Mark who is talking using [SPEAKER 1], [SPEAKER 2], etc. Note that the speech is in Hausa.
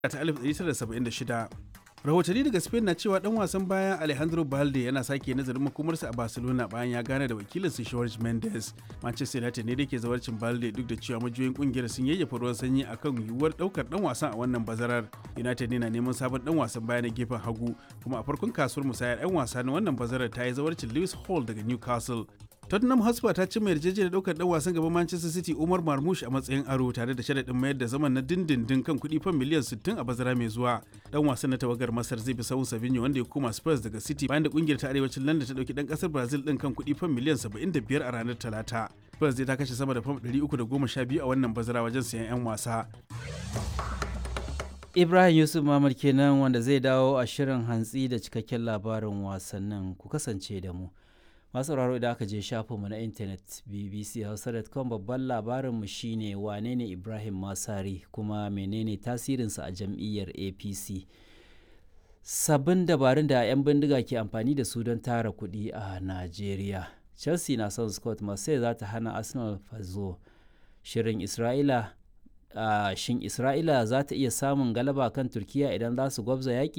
[SPEAKER 1] ta 1976 rahotanni daga spain na cewa dan wasan baya alejandro balde yana sake nazarin makomarsa a barcelona bayan ya gane da wakilinsa george mendes manchester united ne da ke zawarcin balde duk da cewa majiyoyin kungiyar sun yayyafa ruwan sanyi akan yiwuwar daukar dan wasan a wannan bazarar united ne na neman sabon dan wasan baya na gefen hagu kuma a farkon kasuwar musayar yan wasa na wannan bazarar ta yi zawarcin lewis hall daga newcastle Tottenham Hotspur ta cimma yarjejeniyar daukar dan wasan gaban Manchester City Umar Marmoush a matsayin aro tare da sharaɗin mayar da zaman na dindindin kan kuɗi fan miliyan 60 a bazara mai zuwa. Dan wasan na tawagar Masar zai bi sahun Savinho wanda ya koma Spurs daga City bayan da kungiyar ta arewacin London ta dauki dan kasar Brazil din kan kuɗi fan miliyan 75 a ranar Talata. Spurs zai ta kashe sama da fam 312 a wannan bazara wajen sayan 'yan wasa.
[SPEAKER 2] Ibrahim Yusuf Mamad kenan wanda zai dawo a shirin hantsi da cikakken labarin wasannin ku kasance da mu. masu sauraro idan aka je shafinmu na intanet bbchausa.com babban labarinmu shine wane ne ibrahim masari kuma menene tasirinsa a jam'iyyar apc sabbin dabarun da 'yan bindiga ke amfani da su don tara kuɗi a najeriya chelsea na son scott marseille za ta hana arsenal fazo shirin isra'ila shin isra'ila za ta iya samun galaba kan turkiya idan za su gwabza yaƙi